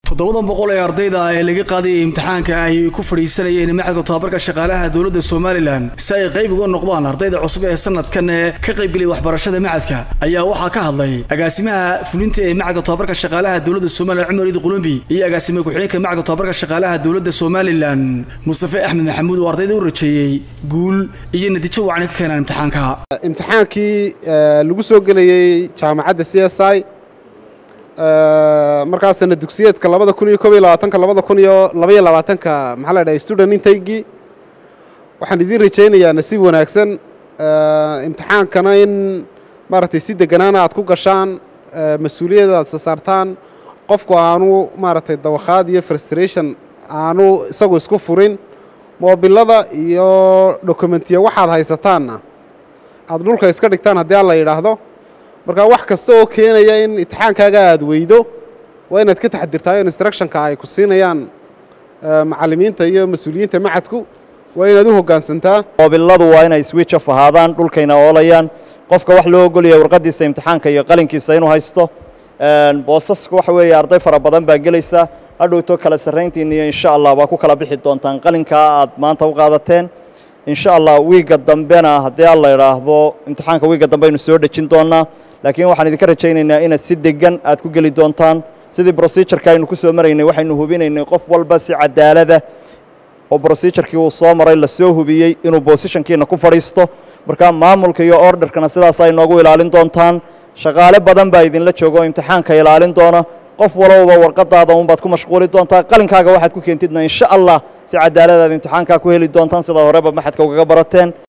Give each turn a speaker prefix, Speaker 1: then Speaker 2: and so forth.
Speaker 1: toddobadan boqol ee ardayda ah ee laga qaadayay imtixaanka ah ay ku fadhiisanayeen macadka tobabarka shaqaalaha dowladda somalilan si ay qayb uga noqdaan ardayda cusub ee sanadkan ee ka qaybgelaya waxbarashada macadka ayaa waxaa ka hadlay agaasimaha fulinta ee macadka tobabarka shaqaalaha dowladda somalilan cumar iid qulumbi iyo agaasima ku-xigeenka macadka tobabarka shaqaalaha dowladda somalilan mustafe axmed maxamuud oo ardayda u rajeeyey guul iyo natiijo wacni ka keenaan imtixaanka
Speaker 2: imtixaankii lagu soo gelayey jaamacadda c s i markaasna dugsiyeedka labada kun iyo koob iyo labaatanka labada kun iyo labaiyo labaatanka maxaa la dhahay student intaygii waxaan idiin rajaynayaa nasiib wanaagsan imtixaankana in maaragtay si deganaana aad ku gashaan mas-uuliyadda aad sasaartaan qofku aanu maaragtay dawakhaad iyo frustration aanu isagu isku furin moobilada iyo dokumentiya waxaad haysataanna aad dhulka iska dhigtaan haddii alla yidhaahdo marka wax kasta oo keenaya in imtixaankaaga aad weydo waa inaad ka taxadirtaa instructionka ay ku siinayaan macallimiinta iyo mas-uuliyiinta macadku waa inaad u hoggaansantaa
Speaker 3: moobiladu waa inay switch off ahaadaan dhulkayna oolayaan qofka wax loo ogolaya warqaddiisa imtixaanka iyo qalinkiisa inuu haysto boosasku waxa weeye arday fara badan baa gelaysa hadhowto kala sarrayntiina iyo insha allah waa ku kala bixi doontaan qalinkaa aad maanta u qaadateen insha allah wiigga dambena haddii alla idhaahdo imtixaanka wiigga dambe aynu soo dhejin doonaa laakiin waxaan idinka rajaynaynaa inaad si degan aad ku geli doontaan sidii brosijurka aynu ku soo maraynay waxaynu hubinaynay qof walba si cadaalada oo brosijurkii uu soo maray la soo hubiyey inuu bosishankiina ku fadhiisto markaa maamulka iyo orderkana sidaas ay noogu ilaalin doontaan shaqaale badan baa idinla jooga oo imtixaanka ilaalin doona qof walowba warqadaada unbaad ku mashquuli doontaa qalinkaaga waxaad ku keentidna insha allah si cadaaladaad imtixaankaa ku heli doontaan sida horeba maxadka ugaga barateen